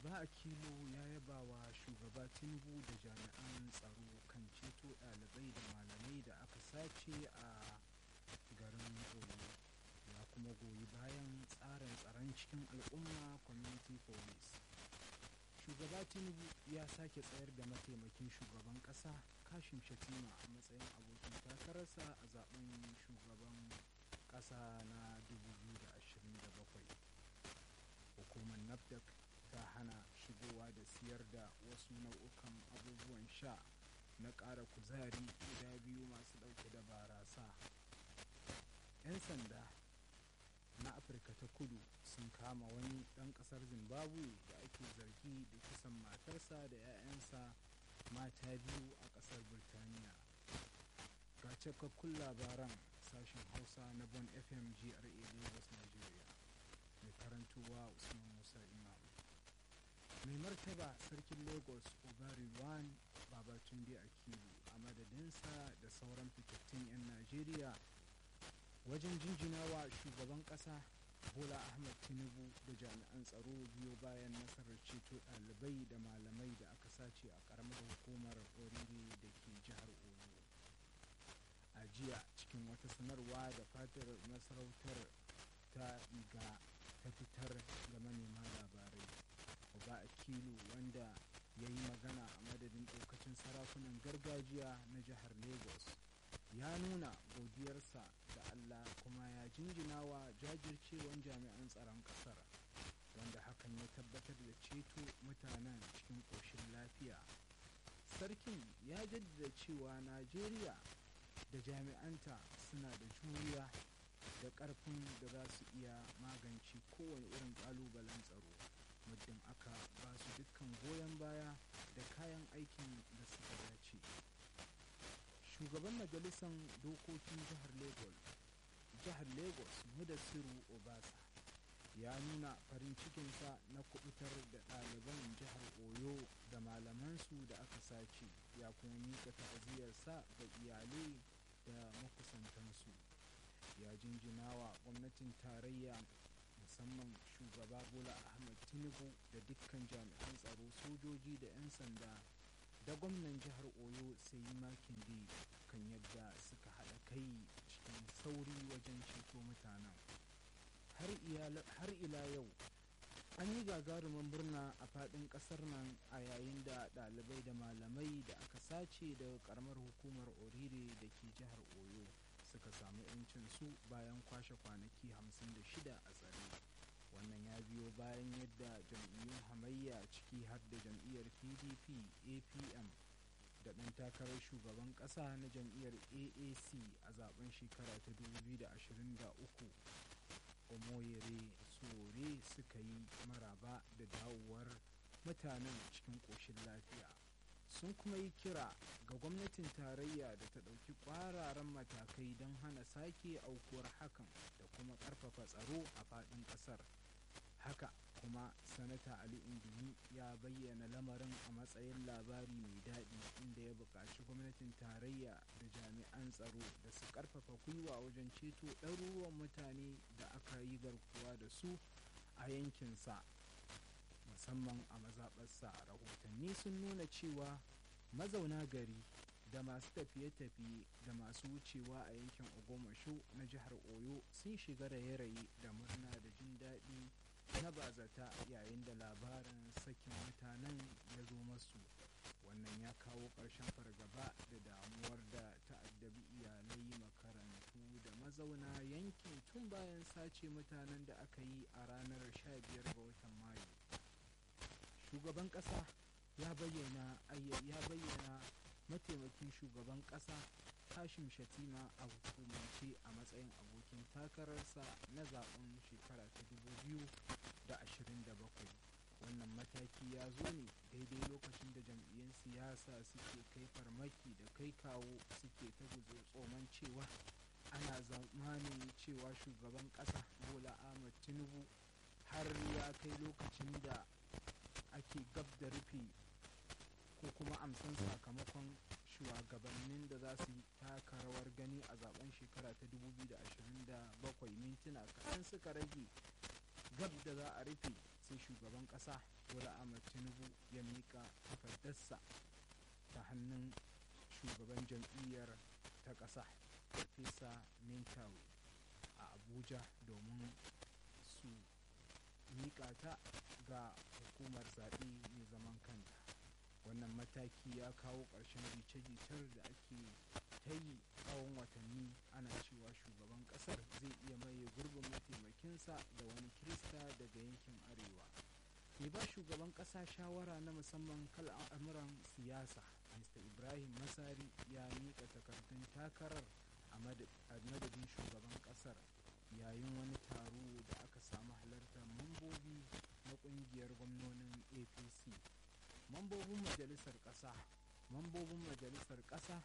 uba akilo ya yaba wa shugaba tinubu da jami'an tsaro kan ceto ɗalibai da malamai da aka sace a garin oyo ya kuma goyi bayan tsarin tsaron cikin al'umma community police shugaba tinubu ya sake tsayar da mataimakin shugaban ƙasa kashim shatima a matsayin abokin takararsa a zaben shugaban ƙasa na 2027 hukumar nafdac ta hana shigowa da siyar da wasu nau'ukan abubuwan sha na ƙara kuzari guda biyu masu ɗauke da barasa 'yan sanda na afirka ta kudu sun kama wani ɗan ƙasar zimbabwe da ake zargi da kisan matarsa da 'ya'yansa mata biyu a ƙasar birtaniya ga cikakkun labaran sashen hausa na bon fm gra lagos nigeria mai karantowa usman musa imam mai martaba sarkin lagos obariwan babatunde akilu a madadinsa da sauran fitattun 'yan najeriya wajen jinjinawa shugaban kasa bola ahmad tinubu da jami'an tsaro biyo bayan nasarar ceto ɗalibai da malamai da aka sace a ƙaramar hukumar oriri da ke jihar oyo a jiya cikin wata sanarwa da fatar masarautar ta iga ta fitar ga manema labarai oba akilu wanda ya yi magana a madadin ɗaukacin sarakunan gargajiya na jihar lagos ya nuna godiyarsa da allah kuma ya jinjina wa jajircewan jami'an tsaron ƙasar wanda hakan ya tabbatar da ceto mutanen cikin ƙoshin lafiya sarkin ya jaddada cewa najeriya da jami'anta suna da juriya da ƙarfin da za su iya magance kowane irin ƙalubalen tsaro muddin aka ba su dukkan goyon baya da kayan aikin da suka dace shugaban majalisar dokokin jihar lagos jihar lagos mudassiru obasa ya nuna farin cikinsa na kubutar da ɗaliban jihar oyo da malamansu da aka sace ya kuma mika ta'aziyarsa ga iyalai da makusantansu ya jinjina wa gwamnatin tarayya musamman shugaba bola ahmed tinubu da dukkan jami'an tsaro sojoji da 'yan sanda da gwamnan jihar oyo sai yi makin kan yadda suka haɗa kai cikin sauri wajen ceto mutanen har ila yau an yi gagarumin murna a faɗin ƙasar nan a yayin da ɗalibai da malamai da aka sace daga ƙaramar hukumar orire da ke jihar oyo suka samu 'yancin su bayan kwashe kwanaki 56 a tsare wannan ya biyo bayan yadda jam'iyyun hamayya ciki har da jam'iyyar pdp apm da ɗan takarar shugaban ƙasa na jam'iyyar aac a zaben shekara ta 2023 omoyere sore suka yi maraba da dawowar mutanen cikin ƙoshin lafiya sun kuma yi kira ga gwamnatin tarayya da ta ɗauki ƙwararan matakai don hana sake aukuwar hakan da kuma ƙarfafa tsaro a faɗin ƙasar haka kuma sanata ali indimi ya bayyana lamarin a matsayin labari mai daɗi inda ya buƙaci gwamnatin tarayya da jami'an tsaro da su ƙarfafa gwiwa wajen ceto ɗaruruwan mutane da aka yi garkuwa da su a yankinsa musamman a mazaɓarsa rahotanni sun nuna cewa mazauna gari da masu tafiye-tafiye da masu wucewa a yankin ogomasho na jihar oyo sun shiga raye-raye da murna da jin daɗi na bazata yayin da labarin sakin mutanen ya zo masu wannan ya kawo ƙarshen fargaba da damuwar da ta'addabi iyalai makarantu da mazauna yankin tun bayan sace mutanen da aka yi a ranar 15 ga watan mayu shugaban ƙasa ya bayyana ya bayyana mataimakin shugaban ƙasa kashim shatima a hukumance a matsayin abokin takararsa na zaben shekara ta 2027 wannan mataki ya zo ne daidai lokacin da jam'iyyun siyasa suke kai farmaki da kai kawo suke ta guzo tsoman cewa ana zamanin cewa shugaban ƙasa bola ahmad tinubu har ya kai lokacin da ake gab da rufe ko kuma amsan sakamakon shugabannin da za su taka rawar gani a zaben shekara ta 2027 mintuna kaɗan suka rage gab da za a rufe sai shugaban ƙasa bola ahmad tinubu ya miƙa takardarsa ta hannun shugaban jam'iyyar ta ƙasa farfesa mintawe a abuja domin su miƙa ta ga hukumar zaɓe mai zaman kanta wannan mataki ya kawo ƙarshen rice-ricer da ake ta yi tsawon watanni ana cewa shugaban ƙasar zai iya maye gurbin mataimakinsa da wani kirista daga yankin arewa mai ba shugaban ƙasa shawara na musamman kan al'amuran siyasa mr ibrahim masari ya miƙa takardun takarar a madadin shugaban ƙasar yayin wani taro da aka samu halartar mambobi na ƙungiyar gwamnonin apc mambobin majalisar ƙasa mambobin majalisar ƙasa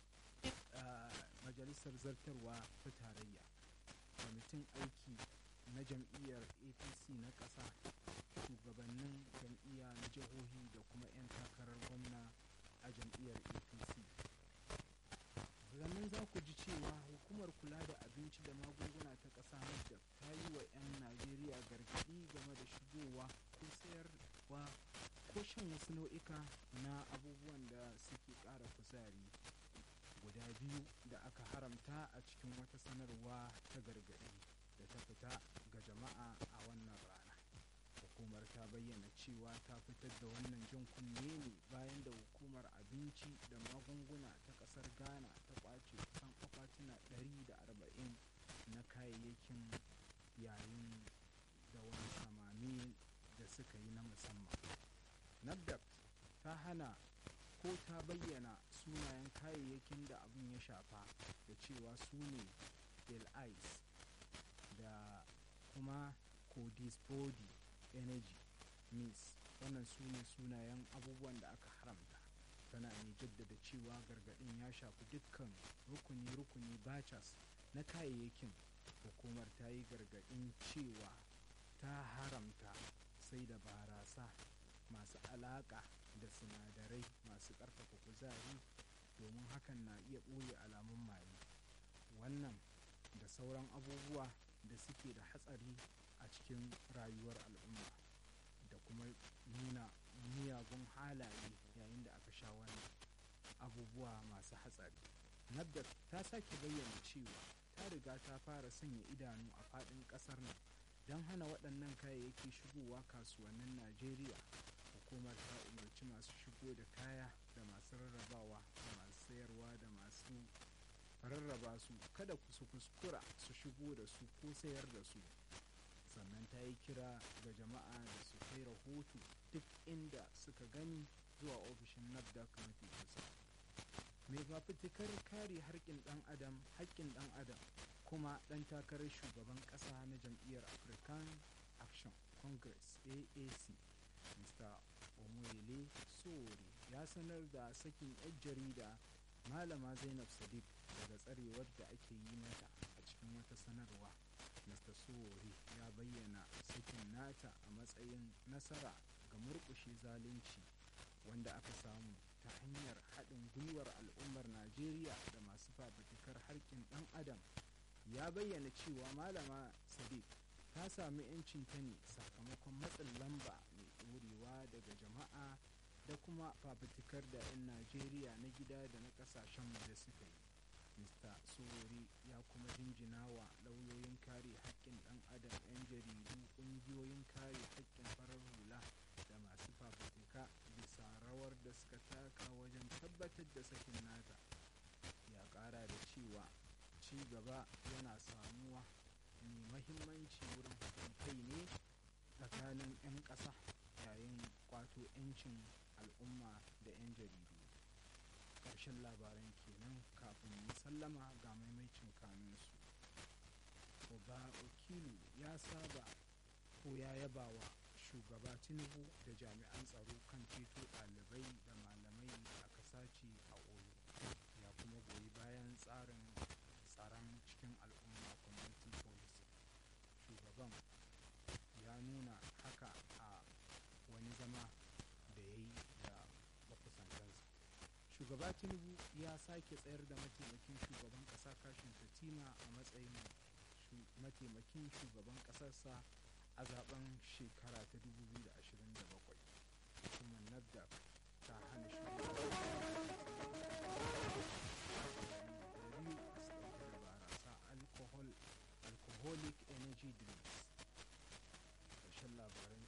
majalisar zartarwa ta tarayya kwamitin aiki na jam'iyyar apc na ƙasa shugabannin jam'iyya na jihohi da kuma 'yan takarar gwamna a jam'iyyar apc sannan za ku ji cewa hukumar kula da abinci da magunguna ta ƙasa da ta yi wa 'yan najeriya gargaɗi game da shigowa ko sayarwa ko shan wasu nau'ika na abubuwan da suke ƙara kuzari guda biyu da aka haramta a cikin wata sanarwa ta gargaɗi da ta fita ga jama'a a wannan rana hukumar ta bayyana cewa ta fitar da wannan jin kunne ne bayan da hukumar abinci da magunguna ta ƙasar ghana ta kwace kusan akwatuna 140 na kayayyakin yayin da wani samami da suka yi na musamman nafdac ta hana ko ta bayyana sunayen kayayyakin da abin ya shafa da cewa su ne ice da kuma codispodi energy miss wannan su ne sunayen abubuwan da aka haramta tana mai jaddada cewa gargadin ya shafi dukkan rukuni-rukuni bachas na kayayyakin hukumar ta yi gargadin cewa ta haramta sai da barasa masu alaka da sinadarai masu ƙarfafa kuzari domin hakan na iya ɓoye alamun maye wannan da sauran abubuwa da suke da hatsari a cikin rayuwar al'umma da kuma nuna miyagun halaye yayin da aka sha wani abubuwa masu hatsari nabda ta sake bayyana cewa ta riga ta fara sanya idanu a faɗin ƙasar nan don hana waɗannan kayayyaki shigowa kasuwannin najeriya hukumar ta umarci masu shigo da kaya da masu rarrabawa da masu sayarwa da masu rarraba su kada su kuskura su shigo da su ko sayar da su sannan ta yi kira ga jama'a da su kai rahoto duk inda suka gani zuwa ofishin nafdac mafi kusa mai fafutukar kare harkin dan adam haƙƙin dan adam kuma ɗan takarar shugaban ƙasa na jam'iyyar african action congress aac mr omoyele sori ya sanar da sakin 'yan jarida malama zainab sadiq daga tsarewar da ake yi mata a cikin wata sanarwa mr sori ya bayyana sakin nata a matsayin nasara ga murkushe zalunci wanda aka samu ta hanyar haɗin gwiwar al'ummar najeriya da masu fafutukar harkin ɗan adam ya bayyana cewa malama sadiq ta sami 'yancin ta ne sakamakon matsin lamba mai ɗorewa daga jama'a da kuma fafutukar da 'yan najeriya na gida da na ƙasashen waje suka yi mr sorori ya kuma jinjina wa lauyoyin kare haƙƙin ɗan adam 'yan jaridu ƙungiyoyin kare haƙƙin farar hula da masu fafutuka bisa rawar da suka taka wajen tabbatar da sakin nata ya ƙara da cewa ci gaba yana samuwa mai mahimmanci wurin haɗin kai ne tsakanin 'yan ƙasa yayin kwato 'yancin al'umma da 'yan jaridu ƙarshen labaran kenan kafin yi sallama ga maimaicin kanunsu oba okilu ya saba ko ya yaba wa shugaba tinubu da jami'an tsaro kan ceto ɗalibai da malamai da aka sace a oyo ya kuma goyi bayan tsarin tsaron cikin al'umma community policy shugaban ya nuna haka a wani zama da ya yi da makusantansa shugaba tinubu ya sake tsayar da mataimakin shugaban kasa kashin fatima a matsayin mataimakin shugaban kasarsa a zaben shekara ta 2019 energy drinks ƙarshen labaran